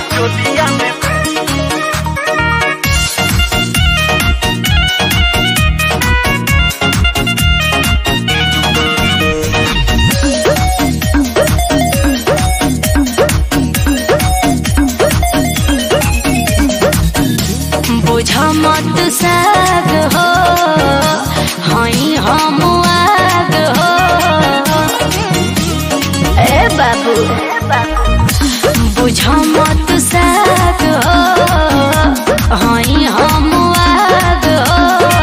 चोलिया में बुझ मत साग हो हई हम आग हो ए बाबू बुझ मत साग हो हई हम आग हो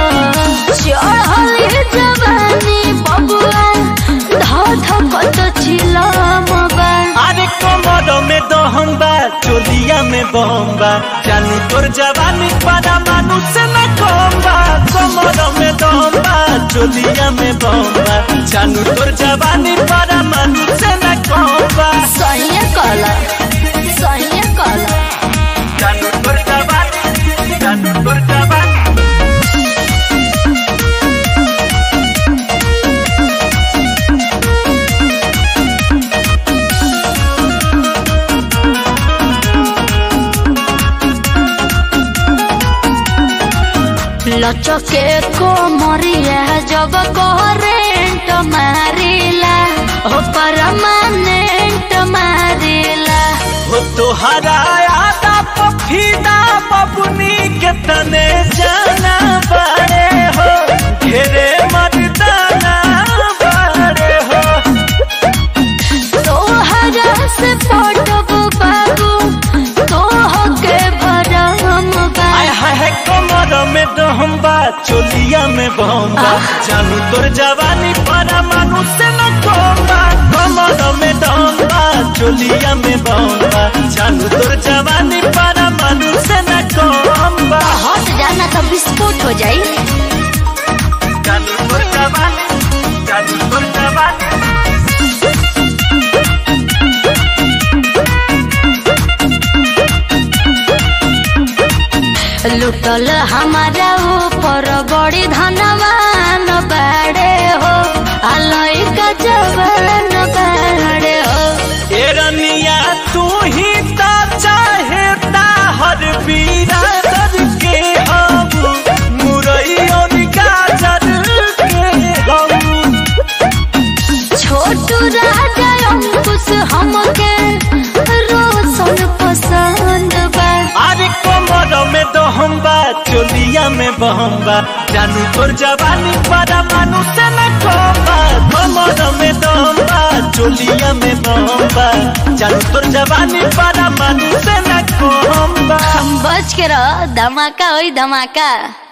चढ़ल जवानी बबुआ धध कत छिलम बा अरे कमर में दहम बा चोलिया में बम बा जानू तोर जवानी पारा मानू से न कम बा कमर में दहम बा चोलिया में बम बा जानू तोर जवानी पारा मानू से न कम बा सही कला सही कला जानू तोर जवानी जानू तोर जवानी लचके को मरिया जब करेंट मारिला हो परमानेंट मारिला हो तोहरा आदा पफीदा बबुनी के तने जाना बड़े हो घेरे मर्दाना बड़े हो तोहरा से पटब बाबू तोह के भरम बा आय हाय हाय कमर में दहम बा चोलिया में बम बा जानू तोर जवानी पारा मानू से न कम बा कमर में दहम बा चोलिया में बम बा जानू तोर जवानी पारा मानू से न कम बा हट जाना तो विस्फोट हो जाई जानू तोर जवानी जानू तोर जवानी लुटल हमारा ऊपर बड़ी धनवान बाड़े हो आलोई का जवान बाड़े हो ए रनिया तू ही ता चाहे ता हर बिरादर के हम मुरई और गाजर के हम छोटू राजा अंकुश हमके रोशन पसंद बा अरे कमर में दहम बा चोलिया में बहम बा जानू तोर जवानी पारा मानू से न कम बा कमर में दहम बा चोलिया में बहम बा जानू तोर जवानी पारा मानू से न कम बा बच के रह धमाका होई धमाका